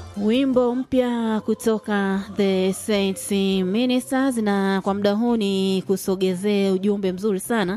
Wimbo mpya kutoka The Saints Ministers, na kwa muda huu ni kusogezee ujumbe mzuri sana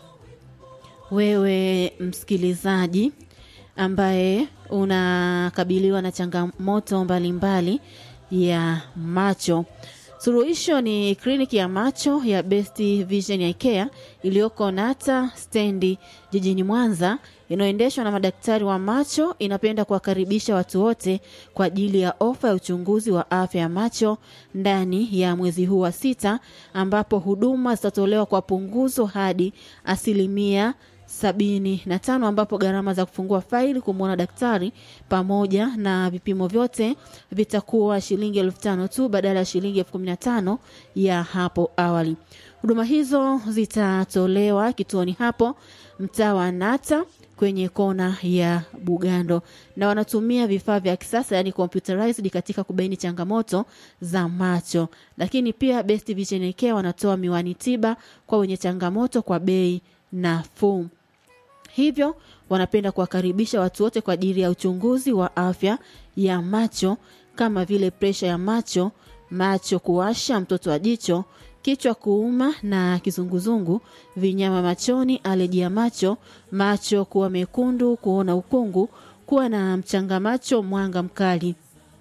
wewe msikilizaji ambaye unakabiliwa na changamoto mbalimbali ya macho. Suluhisho ni kliniki ya macho ya Best Vision ya IKEA iliyoko Nata stendi jijini Mwanza inayoendeshwa na madaktari wa macho. Inapenda kuwakaribisha watu wote kwa ajili ya ofa ya uchunguzi wa afya ya macho ndani ya mwezi huu wa sita, ambapo huduma zitatolewa kwa punguzo hadi asilimia sabini na tano ambapo gharama za kufungua faili kumwona daktari pamoja na vipimo vyote vitakuwa shilingi elfu tano tu badala ya shilingi elfu kumi na tano ya hapo awali. Huduma hizo zitatolewa kituoni hapo mtaa wa Nata kwenye kona ya Bugando, na wanatumia vifaa vya kisasa yani computerized katika kubaini changamoto za macho. Lakini pia Best Vision Care wanatoa miwani tiba kwa wenye changamoto kwa bei nafuu. Hivyo wanapenda kuwakaribisha watu wote kwa ajili ya uchunguzi wa afya ya macho kama vile presha ya macho, macho kuwasha, mtoto wa jicho, kichwa kuuma na kizunguzungu, vinyama machoni, aleji ya macho, macho kuwa mekundu, kuona ukungu, kuwa na mchanga macho, mwanga mkali.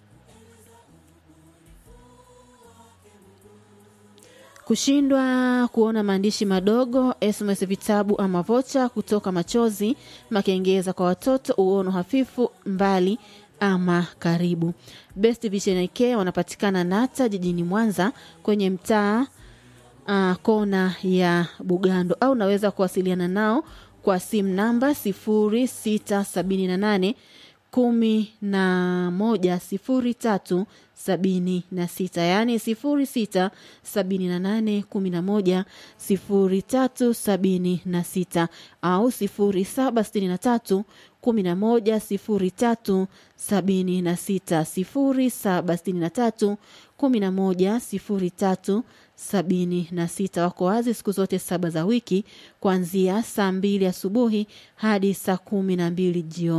kushindwa kuona maandishi madogo, SMS vitabu ama vocha, kutoka machozi, makengeza kwa watoto, uono hafifu mbali ama karibu. Best Vision Care wanapatikana Nata jijini Mwanza kwenye mtaa uh, kona ya Bugando, au unaweza kuwasiliana nao kwa simu namba sifuri sita sabini na nane kumi na moja sifuri tatu sabini na sita yaani sifuri sita sabini na nane kumi na moja sifuri tatu sabini na sita au sifuri saba sitini na tatu kumi na moja sifuri tatu sabini na sita sifuri saba sitini na tatu kumi na moja sifuri tatu sabini na sita. Wako wazi siku zote saba za wiki kuanzia saa mbili asubuhi hadi saa kumi na mbili jioni.